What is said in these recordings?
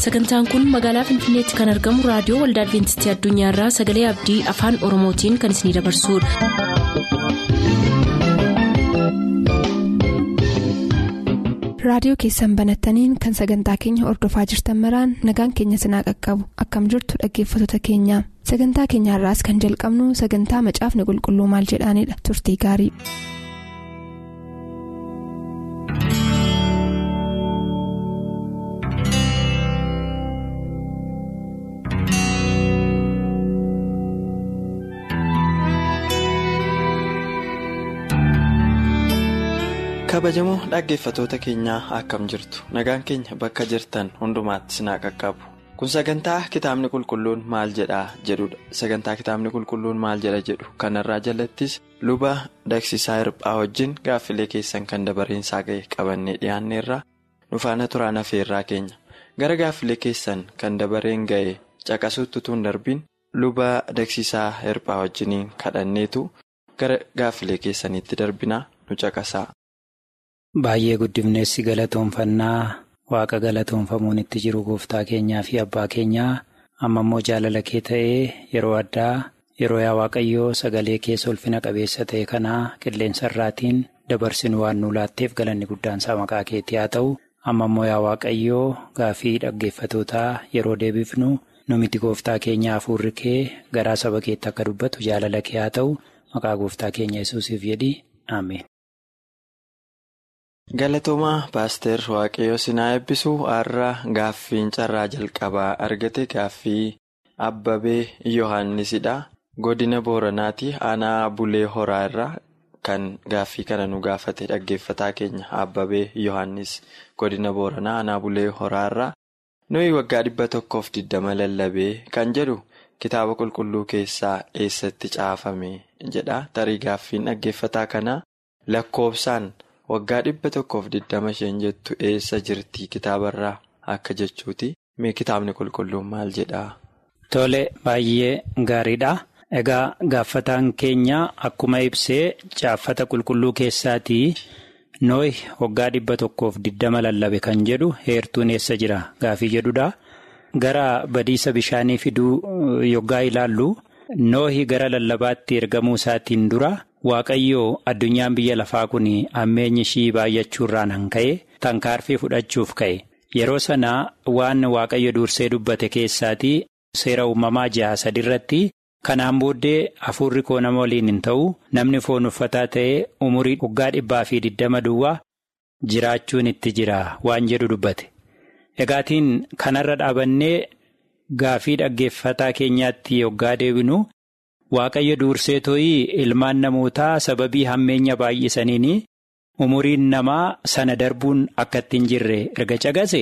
sagantaan kun magaalaa finfinneetti kan argamu raadiyoo waldaa adventistii addunyaarraa sagalee abdii afaan oromootiin kan isinidabarsudha. raadiyoo keessan banattaniin kan sagantaa keenya ordofaa jirtan maraan nagaan keenya sinaa qaqqabu akkam jirtu dhaggeeffattoota keenya sagantaa keenyaarraas kan jalqabnu sagantaa macaafni qulqulluu maal jedhaanidha turtii gaarii. kabajamoo dhaggeeffatoota keenyaa akkam jirtu nagaan keenya bakka jirtan hundumaatti sinaa qaqqabu kun sagantaa kitaabni qulqulluun maal jedhaa jedhudha sagantaa kitaabni qulqulluun maal jedha jedhu kanarraa jalattis luba dagsisaa hirphaa wajjin gaaffilee keessan kan dabareensaa ga'e qabannee dhiyaanneerraa nufaana turaan hafeerraa keenya gara gaaffilee keessan kan dabareen ga'e caqasuutti tun darbiin luba dagsisaa hirphaa wajjiniin kadhanneetu gara gaaffilee keessaniitti darbinaa nu caqasaa. Baay'ee guddifneessi galatoonfannaa waaqa galatoonfamuun itti jiru gooftaa keenyaa fi abbaa keenyaa amma immoo jaalala kee ta'ee yeroo addaa yeroo yaa waaqayyoo sagalee keessa ulfina qabeessa ta'e kanaa qilleensa irraatiin dabarsinu waan nu laatteef galanni guddaansaa maqaa keetii haa ta'u amma immoo yaa waaqayyoo gaafii dhaggeeffatootaa yeroo deebifnu nu miti gooftaa keenyaa hafuurri kee garaa saba keetti akka dubbatu jaalala kee haa ta'u maqaa gooftaa keenya yesuusiif jedhi ameen. Galatoomaa paaster waaqayyoo sinaa eebbisu har'a gaaffiin carraa jalqabaa argate gaaffii abbabee yohannisidha godina booranaati aanaa bulee horaa irraa kan gaaffii kana nu gaafate dhaggeeffataa keenya abbabee yohannis godina booranaa aanaa bulee horaa irraa nuyi waggaa dhibba tokkoof diddama lallabee kan jedhu kitaaba qulqulluu keessaa eessatti caafame jedha tarii gaaffiin dhaggeeffataa kanaa lakkoofsaan. waggaa dhibba tokkoof diddama isheen jettu eessa jirti kitaabarraa akka jechuuti mee kitaabni qulqulluun maal jedhaa. Tole baay'ee gaariidha. Egaa gaaffataan keenya akkuma ibsee caaffata qulqulluu keessaatii nooyi waggaa dhibba tokkoof diddama lallabe kan jedhu heertuun eessa jira gaafii jedhudha. Gara badiisa bishaanii fiduu yoggaa ilaallu noohi gara lallabaatti ergamuu isaatiin dura. Waaqayyoo addunyaan biyya lafaa kun ammeenyi ishii baay'achuurraan han ka'e tankaarfii fudhachuuf ka'e yeroo sana waan waaqayyo dursee dubbate keessaatii seera uumamaa jaha sadiirratti kanaan booddee hafuurri koo nama waliin hin ta'u namni foon uffataa ta'ee umurii waggaa dhibbaa fi diddama duwwaa jiraachuun itti jira waan jedhu dubbate egaatiin kanarra dhaabannee gaafii dhaggeeffataa keenyaatti yoggaa deebinu. Waaqayyo dursee too'ii ilmaan namootaa sababii hammeenya baay'isaniin umuriin namaa sana darbuun akka ittiin jirre erga cagase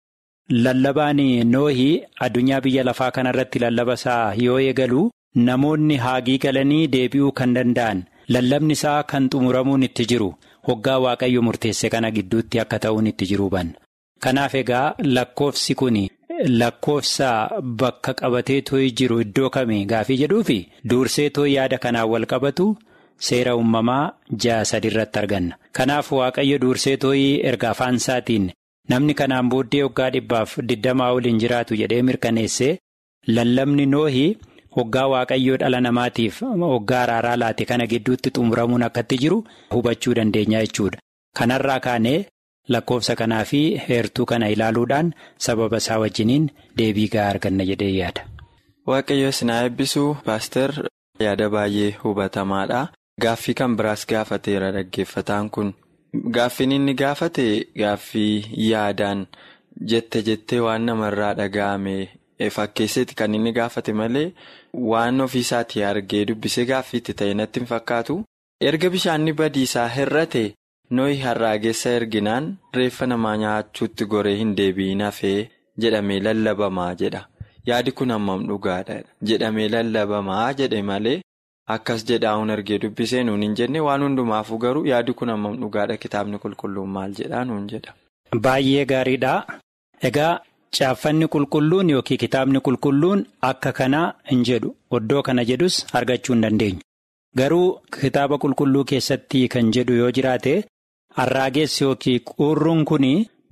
lallabaan noohii addunyaa biyya lafaa kanarratti lallaba isaa yoo eegalu namoonni haagii galanii deebi'uu kan danda'an lallabni isaa kan xumuramuun itti jiru hoggaa waaqayyo murteesse kana gidduutti akka ta'uun itti jiru banna. Kanaaf egaa lakkoofsi kun. Lakkoofsa bakka qabatee tooyi jiru iddoo kamii gaafii jedhuufi dursee tooyi yaada kanaan wal qabatu seera uumamaa ja'a sadiirratti arganna. Kanaaf waaqayyo dursee tooyi erga afaan isaatiin namni kanaan booddee waggaa dhibbaaf digdamaa waliin jiraatu jedhee mirkaneessee lallabni noohi waggaa waaqayyoo dhala namaatiif waggaa araaraa laate kana gidduutti xumuramuun akkatti jiru hubachuu dandeenya jechuudha. Kanarraa kaanee. Lakkoofsa kanaa fi heertuu kana ilaaluudhaan sababa isaa wajjiniin deebii gahaa arganna jedhee yaada. Waaqayyo sinaa eebbisuu paaster yaada baay'ee hubatamaadha. Gaaffii kan biraas gaafateera dhaggeeffataan kun. Gaaffiin inni gaafate gaaffii yaadaan jette jettee waan namarraa dhaga'ame fakkeesseeti kan inni gaafate malee waan ofiisaatii argee dubbisee gaaffiitti ta'e natti hin fakkaatu. Erga bishaanni badiisaa hir'ate. Nooyi harraageessa erginaan reeffa namaa nyaachuutti goree hin deebiin hafee jedhamee lallabamaa jedha. Yaadi kun hammam dhugaadha jedhamee lallabamaa jedhe malee akkas jedhaa'uun argee dubbisee nuun hin jenne waan hundumaafuu garuu yaadi kun hammam dhugaadha kitaabni qulqulluun maal jedhaa nuun jedha. Baay'ee gaariidha. Egaa caaffanni qulqulluun yookiin kitaabni qulqulluun akka kanaa hin jedhu oddoo kana jedhus argachuu hin dandeenyu. Garuu kitaaba qulqulluu keessatti kan jedhu yoo jiraate. Harraagessi yookiin qurruun kun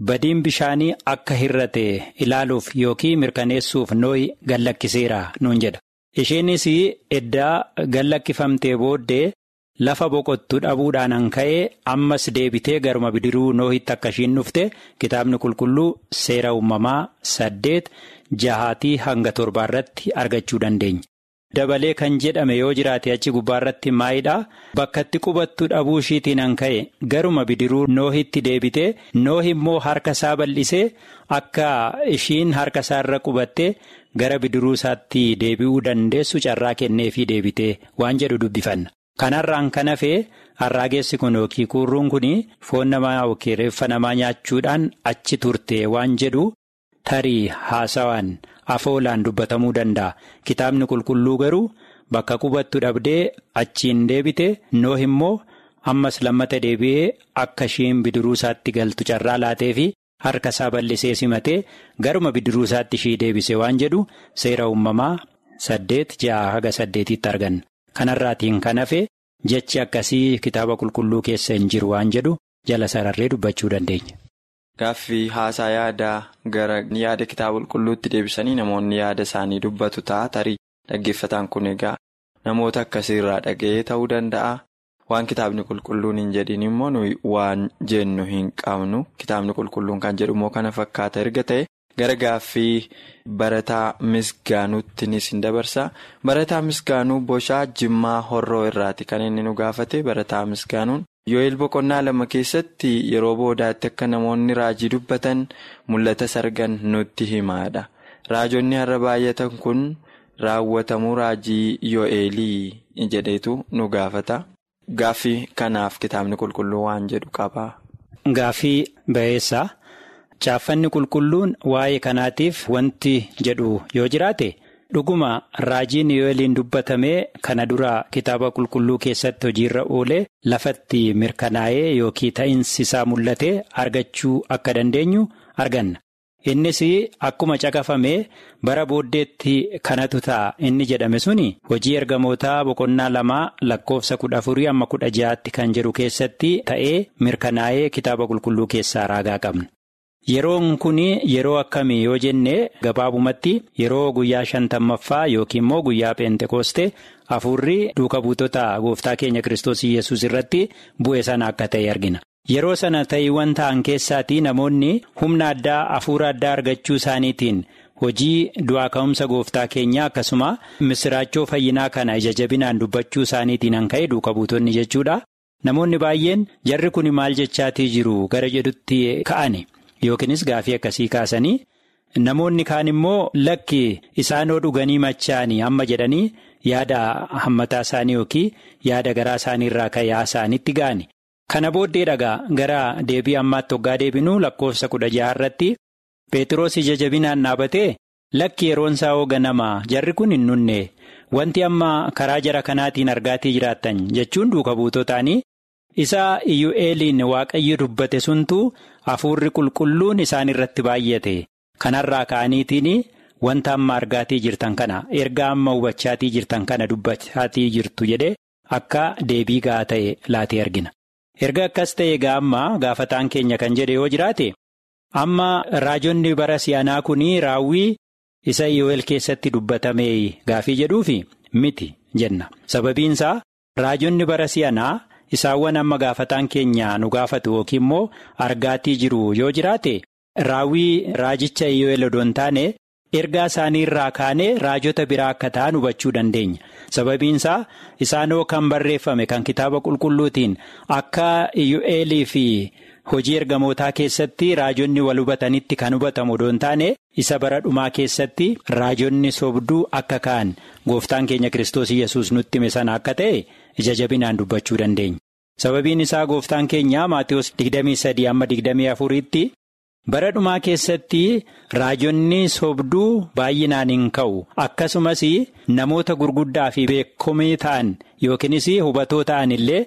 badiin bishaanii akka hir'ate ilaaluuf yookiin mirkaneessuuf nooyi gallakkiseera nuun jedha. Isheenis eddaa gallakkifamtee booddee lafa boqottu dhabuudhaan an ka'ee ammas deebitee garuma bidiruu noohitti akka ishiin dhufte kitaabni qulqulluu seera uumamaa saddeet jahaatii hanga torbaarratti argachuu dandeenya. Dabalee kan jedhame yoo jiraate achi gubbaarratti maayidhaa bakkatti qubattu dhabuu ishiitiin an ka'e garuma bidiruu noohitti deebitee noohi immoo harka isaa bal'isee akka ishiin harka isaarra qubattee gara bidiruu isaatti deebi'uu dandeessu carraa kenneefii deebitee waan jedhu dubbifanna. Kanarraan kan hafee harraageessi kun yookiin kurruun kun foon namaa yookiin reeffa namaa nyaachuudhaan achi turte waan jedhu tarii haasawaan. afoolaan dubbatamuu danda'a kitaabni qulqulluu garuu bakka qubattu dhabdee achiin deebite noohi immoo ammas lammata deebi'ee akka ishiin bidiruu isaatti galtu carraa laatee fi harka isaa bal'isee simatee garuma bidiruu isaatti ishii deebise waan jedhu seera uumamaa saddeet ja'a haga saddeetitti arganna kanarraatiin kan hafe jechi akkasii kitaaba qulqulluu keessa hin jiru waan jedhu jala sararree dubbachuu dandeenya. Gaaffii haasaa yaadaa gara yaada kitaaba qulqulluutti deebisanii namoonni yaada isaanii dubbatu ta'a tarii dhaggeeffataan kun egaa namoota akkasiirraa dhaga'ee ta'uu danda'a. Waan kitaabni qulqulluun hin jedhin immoo nuyi waan jennu hin qabnu kitaabni qulqulluun kan jedhu immoo kana fakkaata erga ta'e gara gaaffii barataa misgaanuuttinis hin dabarsa. Barataa misgaanuu boshaa jimmaa horroo irraati kan inni nu gaafate barataa misgaanuun. Yoo'eel boqonnaa lama keessatti yeroo boodaatti akka namoonni raajii dubbatan mul'ata sargan nutti himaadha. Raajonni har'a baay'atan kun raawwatamuu raajii Yoo'eelii jedheetu nu gaafata. Gaaffii kanaaf kitaabni qulqulluu waan jedhu qaba. Gaaffii ba'eessaa caaffanni qulqulluun waa'ee kanaatiif wanti jedhu yoo jiraate. Dhuguma raajiin Yoo'eeliin dubbatamee kana dura kitaaba qulqulluu keessatti hojiirra oolee lafatti mirkanaa'ee yookiin ta'insi isaa mul'ate argachuu akka dandeenyu arganna. Innis akkuma caqafamee bara booddeetti kanatu ta'a inni jedhame suni hojii ergamootaa boqonnaa lamaa lakkoofsa kudha afurii amma kudha ja'aatti kan jedhu keessatti ta'ee mirkanaa'ee kitaaba qulqulluu keessaa raagaa qabna. Yeroon kun yeroo akkamii yoo jenne gabaabumatti yeroo guyyaa shantammaffaa yookiin immoo guyyaa peentekoostee hafuurri duuka buutota gooftaa keenya kiristoos yesus irratti bu'e sana akka ta'e argina. Yeroo sana ta'iiwwan ta'an keessaatii namoonni humna addaa hafuura addaa argachuu isaaniitiin hojii du'aa ka'umsa gooftaa keenyaa akkasuma misiraachoo fayyinaa kana ija jabinaan dubbachuu isaaniitiin kan ka'e duuka buutonni jechuudha. Namoonni baay'een jarri kun maal jechaatii jiru gara jedhutti ka'ani. Yookiinis gaafii akkasii kaasanii namoonni kaan immoo lakki isaanoo dhuganii machaanii amma jedhanii yaada hammataa isaanii yookiin yaada garaa isaanii irraa ka'ee isaanitti ga'ani. Kana booddee dhagaa gara deebii ammaatti hoggaa deebinuu lakkoofsa kudha jaha irratti Pheexiroos ija jabinaan dhaabatee lakki yeroon isaa hoo ganamaa jarri kun hin nunne wanti amma karaa jara kanaatiin argaatii jiraattan jechuun duuka buutotaanii. Isaa Iyyu'eeliin waaqayyo dubbate suntu hafuurri qulqulluun isaan irratti baay'ate kanarraa ka'aniitiin wanta amma argaatii jirtan kana erga amma hubachaatii jirtan kana dubbachaatii jirtu jedhee akka deebii gahaa ta'e laatee argina. Erga akkas ta'e egaa amma gaafataan keenya kan jedhe yoo jiraate amma raajonni bara si'anaa kun raawwii isa Iyyu'eel keessatti dubbatame gaafii jedhuufi miti jenna sababiinsaa raajonni bara si'anaa. Isaawwan amma gaafataan keenya nu gaafatu yookiin immoo argaatii jiru yoo jiraate raawwii raajicha Iyyu'eel odoo hin taane ergaa isaanii irraa kaanee raajota biraa akka ta'an hubachuu dandeenya. Sababiinsaa isaanoo kan barreeffame kan kitaaba qulqulluutiin akka Iyyu'eelii fi hojii ergamootaa keessatti raajonni wal hubatanitti kan hubatamu odoo hin taane isa bara dhumaa keessatti raajonni sobduu akka ka'an gooftaan keenya kiristoos yesus nutti hime sana akka ta'e. ija jabinaan dubbachuu dandeenya. Sababiin isaa gooftaan keenya Maatiyus 23 amma 24tti bara dhumaa keessatti raajonni sobduu baay'inaan hin ka'u akkasumas namoota gurguddaa fi beekamtii ta'an yookiinis hubatoo ta'an illee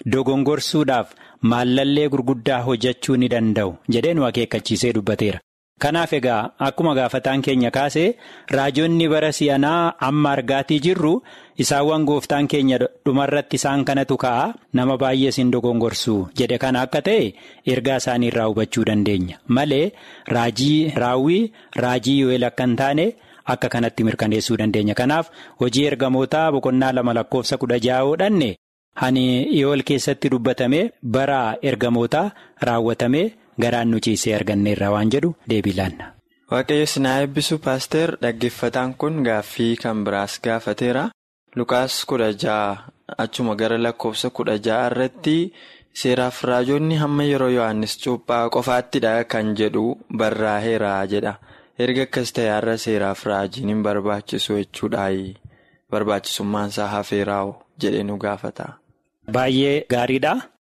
dogongorsuudhaaf maallallee gurguddaa hojjechuu ni danda'u jedhee nu akeekkachiisee dubbateera. Kanaaf egaa akkuma gaafataan keenya kaase raajonni bara si'anaa amma argaatii jirru isaawwan gooftaan keenya dhumarratti isaan kanatu ka'a nama baay'ee isin dogongorsu jedhe kana akka ta'e ergaa isaanii irraa hubachuu dandeenya malee raajii raawwii raajii yoel akka hin taane akka kanatti mirkaneessuu dandeenya kanaaf hojii ergamootaa boqonnaa lama lakkoofsa kudha ja'aadhaanne hani yoel keessatti dubbatame bara ergamootaa raawwatame. Garaan nu ciisee arganneerra waan jedhu deebii laanna. Waaqayyo sinaa eebbisu paaster dhaggeeffataan kun gaaffii kan biraas gaafateera. Lukaas kudha ja'a achuma gara lakkoofsa kudha ja'a irratti seeraaf raajonni hamma yeroo Yohaannis cuuphaa qofaattidha kan jedhu barraa'eera jedha. Erga akkas ta'e har'a seeraaf raajiin hin barbaachisu jechuudhaayi. Barbaachisummaan isaa hafeeraa'u jedhee nu gaafata. Baay'ee gaariidha.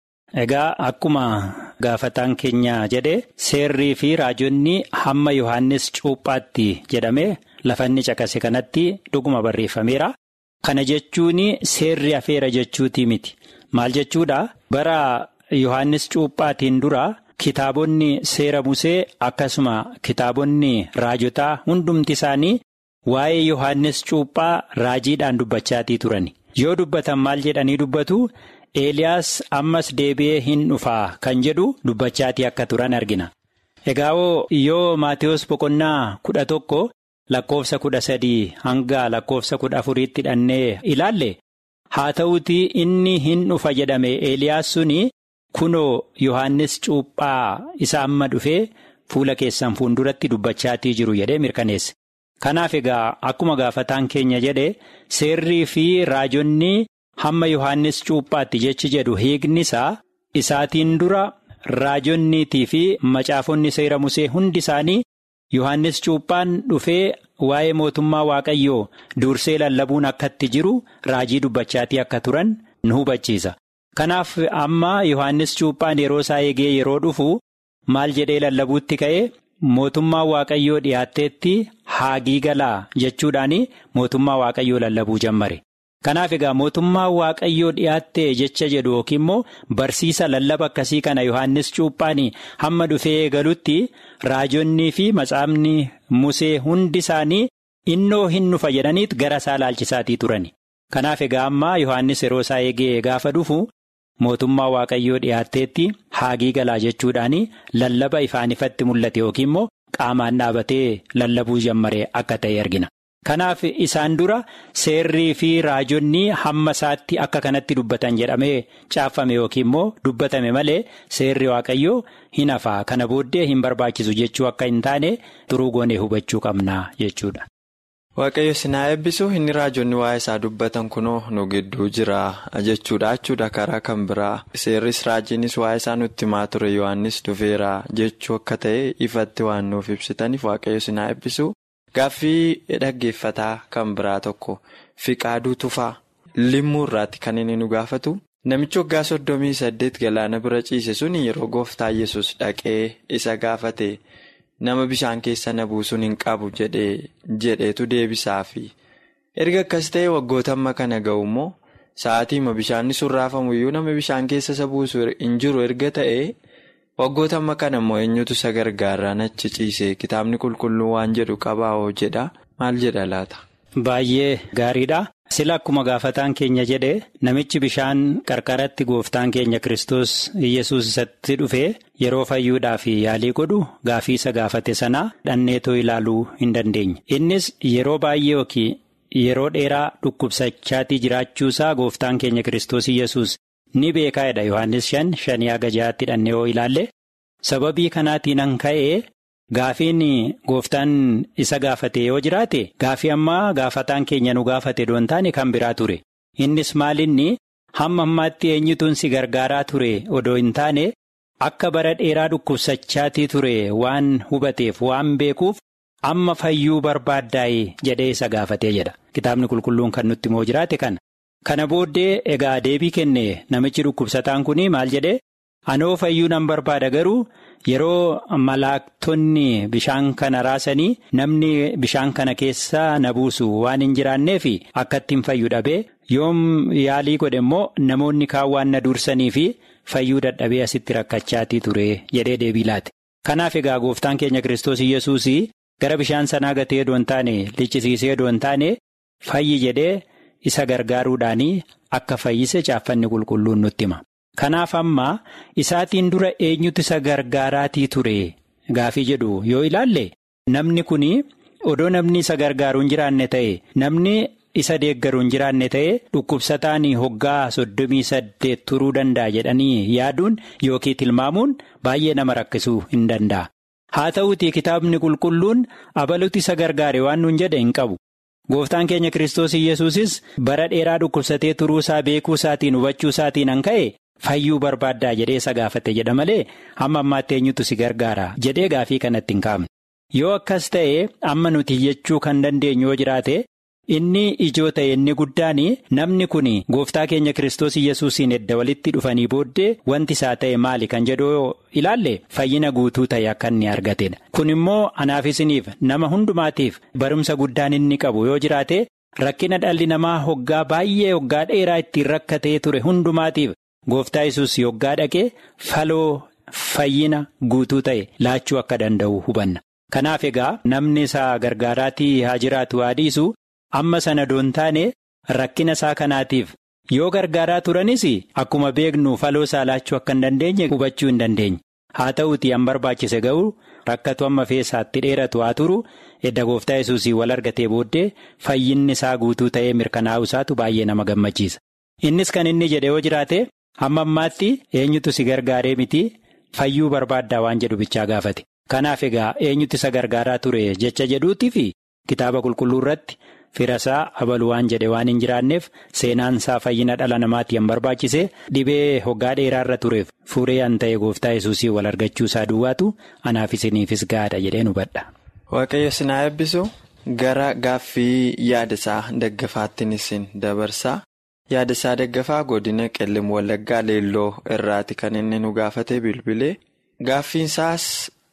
Egaa akkuma gaafataan keenya jedhe seerrii fi raajonni hamma Yohaannis cuuphaatti jedhamee lafanni caqase kanatti dhuguma barreeffameera. Kana jechuun seerri hafeera jechuutii miti. Maal jechuudha? Bara Yohaannis cuuphaatiin dura kitaabonni seera musee akkasuma kitaabonni raajotaa hundumti isaanii waa'ee Yohaannis cuuphaa raajiidhaan dubbachaatii turani. Yoo dubbatan maal jedhanii dubbatu? Eeliyaas ammas deebi'ee hin dhufaa kan jedhu dubbachaatii akka turan argina. Egaa yoo Maatiyus boqonnaa kudha tokko lakkoofsa kudha sadii hanga lakkoofsa kudha afuriitti hidhannee ilaalle haa ta'uutii inni hin dhufa jedhame Eeliyaas suni kunoo Yohaannis cuuphaa isa amma dhufee fuula keessan fuulduratti dubbachaatii jiru jedhee mirkaneesse. Kanaaf egaa akkuma gaafataan keenya jedhe seerrii fi raajonni. Hamma Yohaannis cuuphaatti jechi jedhu hiikni isaa isaatiin dura raajonniitii fi macaafonni seera musee hundi isaanii Yohaannis cuuphaan dhufee waa'ee mootummaa waaqayyoo dursee lallabuun akkatti jiru raajii dubbachaatii akka turan nu hubachiisa. Kanaaf amma Yohaannis cuuphaan yeroo isaa eegee yeroo dhufu maal jedhee lallabuutti ka'ee mootummaa waaqayyoo dhiyaatteetti haagii galaa jechuudhaan mootummaa waaqayyoo lallabuu jammare. Kanaaf egaa mootummaa waaqayyoo dhiyaattee jecha jedhu yookiin immoo barsiisa lallaba akkasii kana Yohaannis cuuphaan hamma dhufee eegalutti raajonnii fi matsaafni musee hundi isaanii innoo hin dhufa jedhaniit gara isaa laalchisaatii turani. Kanaaf egaa amma Yohaannis yeroo isaa eegee gaafa dhufu mootummaa waaqayyoo dhiyaatteetti haagii galaa jechuudhaan lallaba ifaan ifatti mul'ate yookiin immoo qaamaan dhaabatee lallabuu jammare akka ta'e argina. Kanaaf isaan dura seerrii fi raajonni hamma isaatti akka kanatti dubbatan jedhamee caaffame yookiin immoo dubbatame malee seerri waaqayyoo hin hafaa kana booddee hin barbaachisu jechuu akka hin taane turuu goonee hubachuu qabna jechuudha. Waaqayyo sinaa eebbisu inni raajonni waa'ee isaa dubbatan kunoo nu gidduu jira jechuudha jechuudha karaa kan biraa seerris raajiinis waa'ee isaa nutti himaa ture Yohaannis dhufeera jechuu akka ta'e ifatti waan nuuf ibsitaniif waaqayyo sinaa eebbisu. Gaaffii dhaggeeffataa kan biraa tokko fiqaaduu tufaa limmuu irraatti kan inni nu gaafatu namichi waggaa soddomii saddeet galaana bira ciise sun yeroo gooftaa yesus dhaqee isa gaafate nama bishaan keessa na buusuun hin qabu jedheetu deebisaafi erga akkas ta'e waggoota amma kana ga'u immoo sa'aatiima bishaanni sun raafamu iyyuu nama bishaan keessa isa buusu hin jiru erga ta'e. Waggoota amma kana immoo eenyutu isa gargaaraan achi ciise kitaabni qulqulluu waan jedhu qabaa'oo jedha maal jedha laata. Baay'ee gaariidha. Sila akkuma gaafataan keenya jedhe namichi bishaan qarqaratti gooftaan keenya Kiristoos Iyyasuus isatti dhufee yeroo fayyuudhaaf yaalii godhu gaafii isa gaafate sana dhanneetoo ilaaluu hin dandeenye. Innis yeroo baay'ee yookiin yeroo dheeraa dhukkubsachaatii jiraachuusaa gooftaan keenya Kiristoos Iyyasuus. Ni beekaadha Yohaannis shan shanii haga jahaatti dhannee yoo ilaalle sababii kanaatiin an ka'ee gaafiin gooftaan isa gaafate yoo jiraate gaafii ammaa gaafataan keenya nu gaafate doon taane kan biraa ture innis maalinni hamma ammaatti eenyutuun si gargaaraa ture odoo hin taane akka bara dheeraa dhukkubsachaatii ture waan hubateef waan beekuuf amma fayyuu barbaaddaa'e jedhee isa gaafatee jedha kitaabni qulqulluun kan nutti moo jiraate kana. Kana booddee egaa deebii kenne namichi dhukkubsataan kun maal jedhee anoo fayyuu nan barbaada garuu yeroo malaaktonni bishaan kana raasanii namni bishaan kana keessa na buusu waan hin jiraanneef akka ittiin fayyu dhabee yoom yaalii godhe immoo namoonni kaan waan na dursanii fi fayyuu dadhabee asitti rakkachaatii ture jedhee deebii laate. Kanaaf egaa gooftaan keenya Kiristoos Iyyasuus gara bishaan sanaa gatee doon taane liccisiisee doon taane fayyi jedhee isa gargaaruudhaan akka fayyise caaffanni qulqulluun nutti hima. Kanaaf amma isaatiin dura eenyutu isa gargaaraatii ture gaafii jedhu yoo ilaalle namni kun odoo namni isa gargaaru hin jiraanne ta'e namni isa deeggaru hin jiraanne ta'e dhukkubsataan hoggaa soddomii saddeet turuu danda'a jedhanii yaaduun yookiin tilmaamuun baay'ee nama rakkisuu hin danda'a. Haa ta'uutii kitaabni qulqulluun abaluutti isa gargaare waan nuun jedhe hin qabu. Gooftaan keenya Kiristoos Iyyasuusis bara dheeraa dhukkubsatee turuu isaa beekuu isaatiin hubachuu isaatiin an ka'e fayyuu barbaaddaa jedhee isa gaafate jedha malee hamma ammaatti eenyutu si gargaara jedhee gaafii kanatti hin kaafne. Yoo akkas ta'e amma nuti jechuu kan dandeenyu yoo jiraate inni ijoo ta'e inni guddaan namni kun gooftaa keenya Kiristoos Iyyasuusiin edda walitti dhufanii booddee wanti isaa ta'e maali kan jedhu ilaalle fayyina guutuu ta'e akka inni argatedha. Kun immoo anaaf isiniif nama hundumaatiif barumsa guddaan inni qabu yoo jiraate rakkina dhalli namaa hoggaa baay'ee hoggaa dheeraa ittiin rakkatee ture hundumaatiif gooftaa Yesuus hoggaa dhaqee faloo fayyina guutuu ta'e laachuu akka danda'u hubanna. Kanaaf egaa namni isaa gargaaraatii haa jiraatu haa dhiisu amma sana doon taane rakkina isaa kanaatiif yoo gargaaraa turanis akkuma beeknu faloo isaa laachuu akka hin dandeenye hubachuu hin dandeenye. Haa ta'uutii an barbaachise ga'u rakkatu amma feesaatti dheeratu haa turu edda gooftaa yesuusii wal argatee booddee fayyinni isaa guutuu ta'ee mirkanaa'u isaatu baay'ee nama gammachiisa. Innis kan inni jedhe yoo jiraate hamma ammaatti eenyutu si gargaaree miti fayyuu barbaaddaa waan jedhu bichaa gaafate. Kanaaf egaa eenyutu isa gargaaraa ture jecha jedhuutii fi kitaaba qulqulluu irratti firasaa abaluu waan jedhe waan hin jiraanneef seenaan isaa fayyina dhala namaatiin barbaachise dhibee hoggaa dheeraa irra tureef furee an ta'e gooftaa yesuusii wal argachuu isaa duwwaatu anaaf isiniifis gaadha jedheen hubadha. Waaqayyo sinaa eebbisu gara gaaffii yaada isaa daggafaattiin isin dabarsaa yaada isaa daggafaa godina qellim wallaggaa leelloo irraati kan inni nu gaafate bilbilee gaaffiinsaas.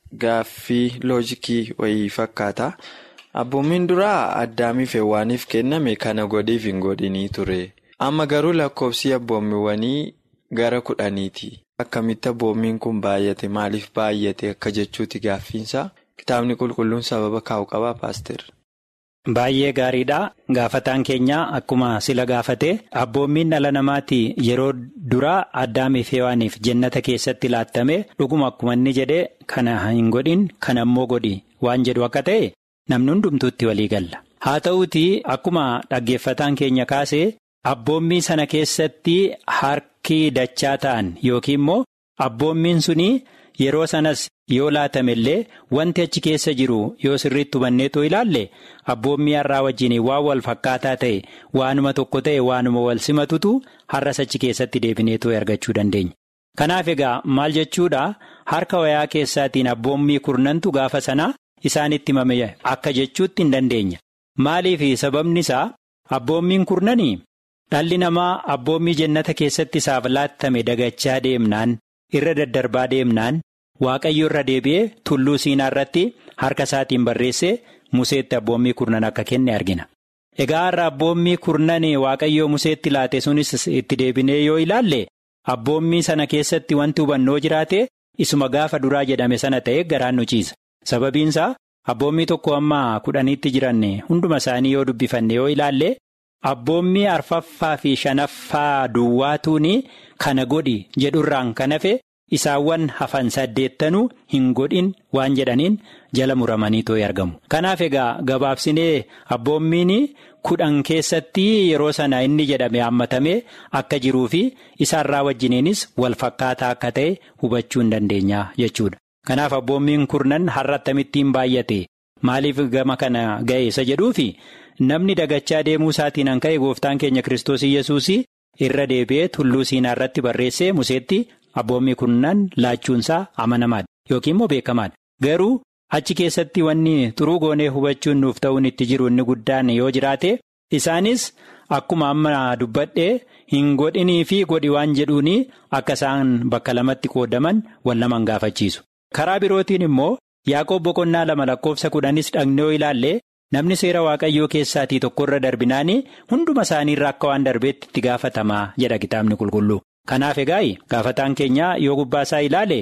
Gaaffii loojikii wayii fakkaata. Abboommiin duraa addaamiif heewwaaniif kenname kana godhiif hin godhinii ture. Amma garuu lakkoofsi abboommiiwwanii gara kudhaniiti. Akkamitti abboommiin kun baay'ate maaliif baay'ate akka jechuuti gaaffiinsaa kitaabni qulqulluun sababa kaa'u qabaa paaster. Baay'ee gaariidha. Gaafataan keenya akkuma sila gaafate abboommiin dhala namaatti yeroo duraa addaamiif heewaaniif jennata keessatti laattame dhuguma akkuma inni jedhe kana hin godhin kana immoo godhi waan jedhu akka ta'e namni hundumtuutti walii galla. Haa ta'uutii akkuma dhaggeeffataan keenya kaase abboommii sana keessatti harki dachaa ta'an yookiin immoo abboommiin suni yeroo sanas yoo laatame illee wanti achi keessa jiru yoo sirriitti hubanneetoo ilaalle abboommii har'aa wajjin waan wal fakkaataa ta'e waanuma tokko ta'e waanuma wal simatutu har'as achi keessatti deebineetoo argachuu dandeenya. Kanaaf egaa maal jechuudha harka wayaa keessaatiin abboommii kurnantu gaafa sanaa isaanitti himame akka jechuutti hin dandeenya. Maaliif sababni isaa abboommiin kurnanii dhalli namaa abboommii jennata keessatti isaaf laattame dagachaa deemnaan irra daddarbaa deemnaan. Waaqayyo irra deebi'ee tulluu siinaa irratti harka isaatiin barreessee museetti abboommii kurnan akka kenne argina. Egaa har'a abboommii kurnan waaqayyoo museetti laate sunis itti deebinee yoo ilaalle abboommii sana keessatti wanti hubannoo jiraate isuma gaafa duraa jedhame sana ta'e garaan nu ciisa. Sababiinsaa abboommii tokko amma kudhaniitti jiran hunduma isaanii yoo dubbifanne yoo ilaalle abboommii arfaffaa fi shanaffaa duwwaatuun kana godhi jedhurraan kan hafe. Isaawwan hafan saddeettanuu hin godhin waan jedhaniin jala muramanii too'ee argamu. Kanaaf egaa gabaabsinee abboommiin kudhan keessatti yeroo sana inni jedhame hammatame akka jiruu fi isaarraa wajjiniinis wal fakkaataa akka ta'e hubachuu hin dandeenya jechuudha. Kanaaf abboommiin kurnan har'a attamittiin baay'ate maaliif gama kana ga'e isa jedhuufi namni dagachaa deemuu isaatiin an ka'e gooftaan keenya Kiristoos Iyyasuus irra deebi'ee tulluu siinaa irratti barreessee museetti. Abboommii kurnan laachuunsaa amanamaadha yookiin immoo beekamaadha. Garuu achi keessatti wanni xuruu goonee hubachuun nuuf ta'uun itti jiru inni guddaan yoo jiraate isaanis akkuma amma dubbadhee hin godhinii fi godhi waan jedhuun akka isaan bakka lamatti qoodaman wal laman gaafachiisu. Karaa birootiin immoo Yaaqoob boqonnaa lama lakkoofsa kudhanis dhaqnee yoo ilaalle namni seera waaqayyoo keessaatii tokkorra darbinaan hunduma isaaniirra akka waan darbeetti itti gaafatamaa jedha kitaabni qulqulluu. Kanaaf egaa gaafataan keenya yoo gubbaa isaa ilaale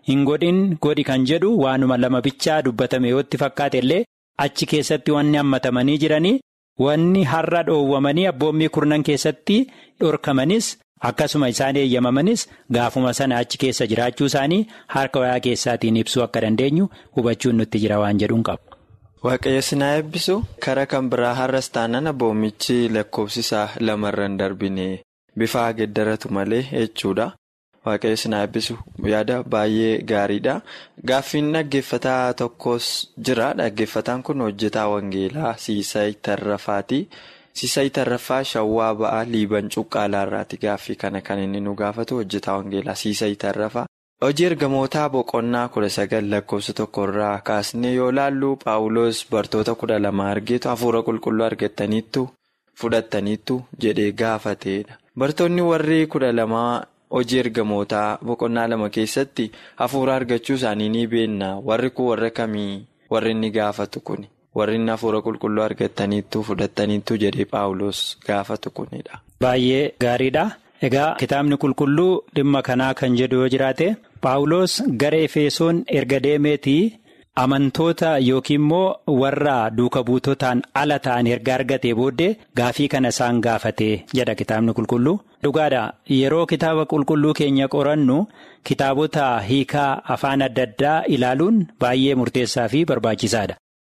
hin godhin godhi kan jedhu waanuma lama bichaa dubbatame yootti fakkaate illee achi keessatti wanni hammatamanii jiranii wanni har'a dhoowwamanii abboommii kurnan keessatti dhorkamanis akkasuma isaan eeyyamamanis gaafuma sana achi keessa jiraachuu isaanii harka wayaa keessaatiin ibsuu akka dandeenyu hubachuun nutti jira waan jedhuun qabu. Waaqayyo sinaa eebbisu karaa kan biraa har'as taanaan abboomichi lakkoofsisaa lamarran darbine bifa geeddaratu malee jechuudha. Waaqayyo sinaa eebbisu yaada baay'ee gaariidha. Gaaffiin dhaggeeffataa tokkos jira. Dhaggeeffataan kun hojjetaa Wangeelaa Siisay Tarrafaati. Siisay Tarrafaa Shawwaa Ba'aa Liiban Cuqqaalaarraati gaaffii kana kan inni nu gaafatu hojjetaa Wangeelaa Siisay Tarrafaa. Hojii ergamootaa boqonnaa kudha sagal lakkoofsa tokkorraa kaasnee yoo laallu Paawuloos bartoota kudha lama argeetu hafuura qulqulluu argataniittu fudhataniittu jedhee gaafateedha. Bartoonni warri kudha lamaa hojii ergamootaa boqonnaa lama keessatti hafuura argachuu isaanii ni beekna. Warri kun warra kamii warri inni gaafatu kuni? Warri inni hafuura qulqulluu argataniittu fudhataniittu jedhee Paawuloos gaafatu kunidha. Baay'ee gaariidha. Egaa kitaabni qulqulluu dhimma kanaa kan jedhu yoo jiraate Paawuloos gara Efesoon erga deemeetii amantoota yookiin immoo warra duuka buutotaan ala ta'an erga argatee booddee gaafii kana isaan gaafate jedha kitaabni qulqulluu. Dhugaadha yeroo kitaaba qulqulluu keenya qorannu kitaabota hiikaa afaan adda addaa ilaaluun baay'ee murteessaa fi barbaachisaadha.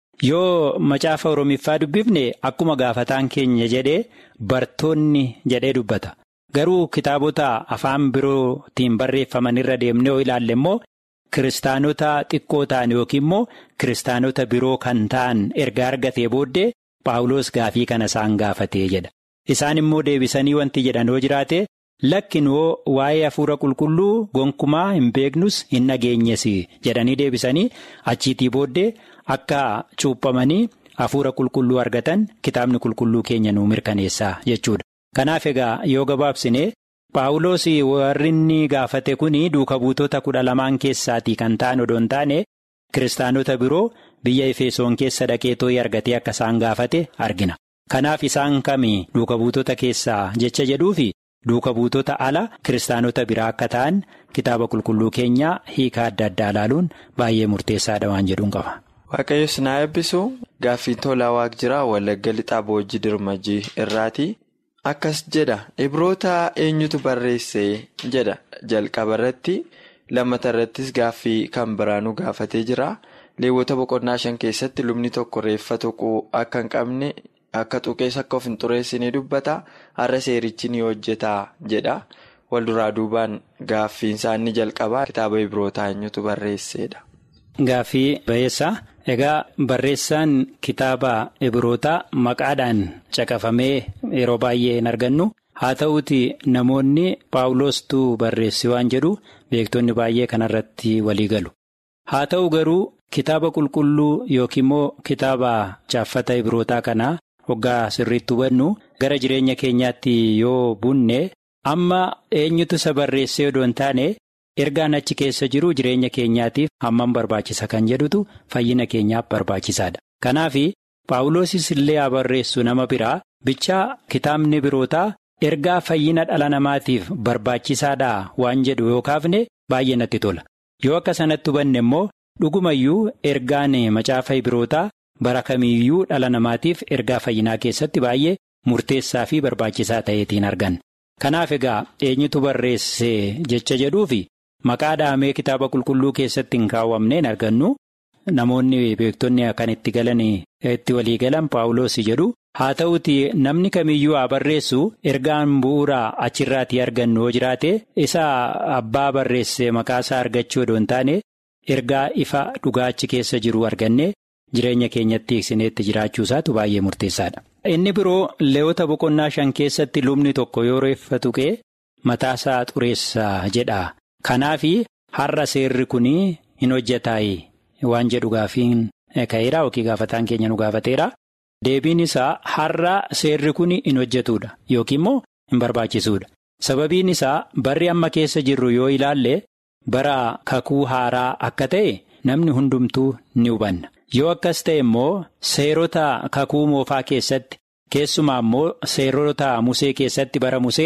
Yoo macaafa Oromiffaa dubbifne akkuma gaafataan keenya jedhee bartoonni jedhee dubbata. Garuu kitaabota afaan birootiin barreeffaman irra deemnee yoo ilaalle immoo kiristaanota xiqqoo ta'an yookiin immoo kiristaanota biroo kan ta'an erga argatee booddee Paawuloos gaafii kana isaan gaafatee jedha. Isaan immoo deebisanii wanti jedhan yoo jiraate lakkinoo waa'ee hafuura qulqulluu gonkumaa hin beeknus hin dhageenyes jedhanii deebisanii achiitii booddee akka cuuphamanii hafuura qulqulluu argatan kitaabni qulqulluu keenya nu mirkaneessa jechuudha. Kanaaf egaa yoo gabaabsine Paawuloos warri inni gaafate kun duuka buutota kudha lamaan keessaatii kan ta'an odoo hin taane kiristaanota biroo biyya Efesoon keessa dhaqee too'ii argatee akka isaan gaafate argina. Kanaaf isaan kami duuka buutota keessaa jecha jedhuufi duuka buutota ala kiristaanota biraa akka ta'an kitaaba qulqulluu keenyaa hiikaa adda addaa ilaaluun baay'ee murteessaadha waan jedhuun qaba. Waaqayyo sinaa eebbisu gaaffii tolaa waaq jiraa walagga lixaa boojii dirmajii irraati. Akkas jedha ibroota eenyutu barreesse jedha jalqaba irratti lammata irrattis gaaffii kan biraanuu gaafatee jira leewwota boqonnaa shan keessatti lubni tokko reeffa tuquu akka hin qabne akka tuqees akka of hin xureessine dubbata har'a seerichi ni hojjeta jedha walduraa duubaan gaaffiin isaa inni jalqabaa kitaaba ibrootaa eenyutu barreessedha. Gaaffii ba'eessa egaa barreessaan kitaaba ibrootaa maqaadhaan caqafamee yeroo baay'ee hin argannu haa ta'uuti namoonni paawuloostuu barreesse waan jedhu beektonni baay'ee kanarratti walii galu haa ta'u garuu kitaaba qulqulluu yookiin immoo kitaaba chaaffata ibrootaa kanaa hoggaa sirriitti hubannu gara jireenya keenyaatti yoo bunne amma eenyutu isa barreessee odoo hin taane. ergaan achi keessa jiru jireenya keenyaatiif hammam barbaachisa kan jedhutu fayyina keenyaaf barbaachisaadha. Kanaaf paawuloosis illee haa barreessu nama biraa bichaa kitaabni birootaa ergaa fayyina dhala namaatiif barbaachisaadha waan jedhu yoo kaafne baay'ee natti tola. Yoo akka sanatti hubanne immoo dhugumayyuu ergaan macaafa birootaa bara kamiiyyuu dhala namaatiif ergaa fayyinaa keessatti baay'ee murteessaa fi barbaachisaa ta'eetiin arganna. Kanaaf egaa eenyutu barreesse jecha jedhuufi. Maqaa dhahamee kitaaba qulqulluu keessatti hin kaawwamneen argannu namoonni beektonni kan itti galan itti walii galan paawuloos jedhu haa ta'uti namni kamiyyuu haa barreessu ergaan bu'uuraa achirraatii argannu yoo jiraate isa abbaa barreesse maqaa isaa argachuu odoo hin taane ergaa ifa dhugaa achi keessa jiru arganne jireenya keenyatti hiiksineetti jiraachuu isaatu baay'ee murteessaadha. Inni biroo leewwota boqonnaa shan keessatti lubni tokko yoo reeffa tuqee mataasaa xureessaa jedha. Kanaaf har'a seerri kun hin hojjetaayi waan jedhu gaafiin ka'eera yookiin gaafataan keenya nu gaafateera. Deebiin isaa har'a seerri kun hin hojjetuudha yookiin immoo hin barbaachisuudha. Sababiin isaa barri amma keessa jirru yoo ilaalle bara kakuu haaraa akka ta'e namni hundumtuu ni hubanna. Yoo akkas ta'e immoo seerota kakuu moofaa keessatti keessumaa immoo seerota musee keessatti bara musee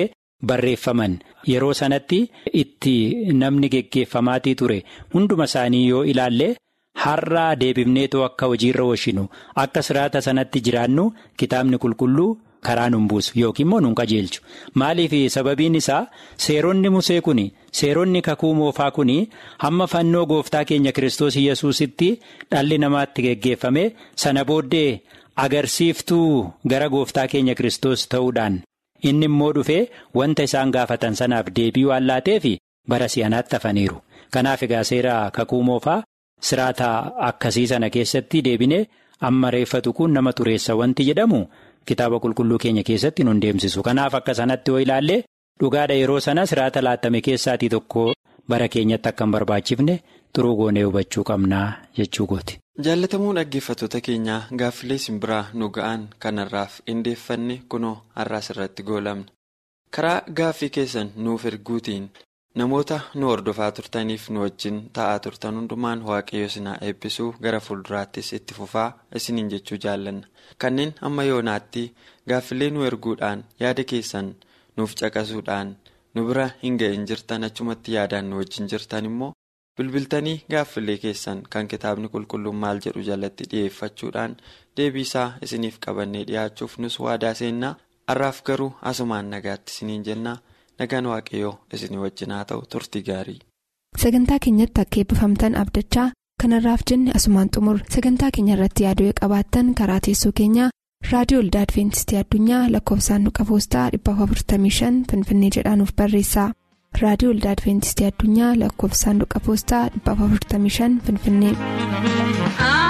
barreeffaman yeroo sanatti itti namni geggeeffamaatii ture hunduma isaanii yoo ilaalle har'aa deebifneetoo akka hojiirra oolchinu akka siraata sanatti jiraannu kitaabni qulqulluu karaa nun buusu yookiin immoo nun qajeelchu maaliif sababiin isaa seeronni musee kun seeronni kakuu moofaa kun hamma fannoo gooftaa keenya kiristoos yesuusitti dhalli namaatti geggeeffame sana booddee. agarsiiftuu gara gooftaa keenya Kiristoos ta'uudhaan inni immoo dhufee wanta isaan gaafatan sanaaf deebii waan laateef bara si'anaatti hafaniiru. Kanaaf egaa seera kakuu moofaa siraata akkasii sana keessatti deebine amma reeffatu kun nama xureessa wanti jedhamu kitaaba qulqulluu keenya keessatti nun deemsisu. Kanaaf akka sanatti yoo ilaalle dhugaadha yeroo sana siraata laattame keessaatii tokko bara keenyatti akka hin barbaachifne xuruu goonee hubachuu qabnaa jechuu gooti. jaalatamuu dhaggeeffattoota keenyaa gaaffilee simbiraa nu ga'an kanarraaf qindeeffanne kunoo har'aas irratti goolamna karaa gaaffii keessan nuuf erguutiin namoota nu hordofaa turtaniif nu wajjin taa'aa turtan hundumaan waaqayyo sinaa eebbisuu gara fuulduraattis itti fufaa isiniin jechuu jaallanna kanneen amma yoonaatti gaaffilee nu erguudhaan yaada keessan nuuf caqasuudhaan nu bira hin ga'in jirtan achumatti yaadaan nu wajjin jirtan immoo. bilbiltanii gaaffilee keessan kan kitaabni qulqulluun maal jedhu jalatti dhi'eeffachuudhaan deebiisaa isiniif qabannee dhi'aachuuf nus waadaa seennaa har'aaf garuu asumaan nagaatti isiniin jennaa nagaan waaqayyoo isinii wajjin haa ta'u turtii gaarii. sagantaa keenyatti akka eebbifamtan abdachaa kanarraaf jenne asumaan xumur sagantaa keenya irratti yaaduu qabaattan karaa teessoo keenyaa raadiyoo olda adventistii addunyaa lakkoofsaanduqa poostaa 455 finfinnee jedhaanuf barreessa. raadiyoo olda adventistii addunyaa lakkoofsaanduqa poostaa 455 finfinnee.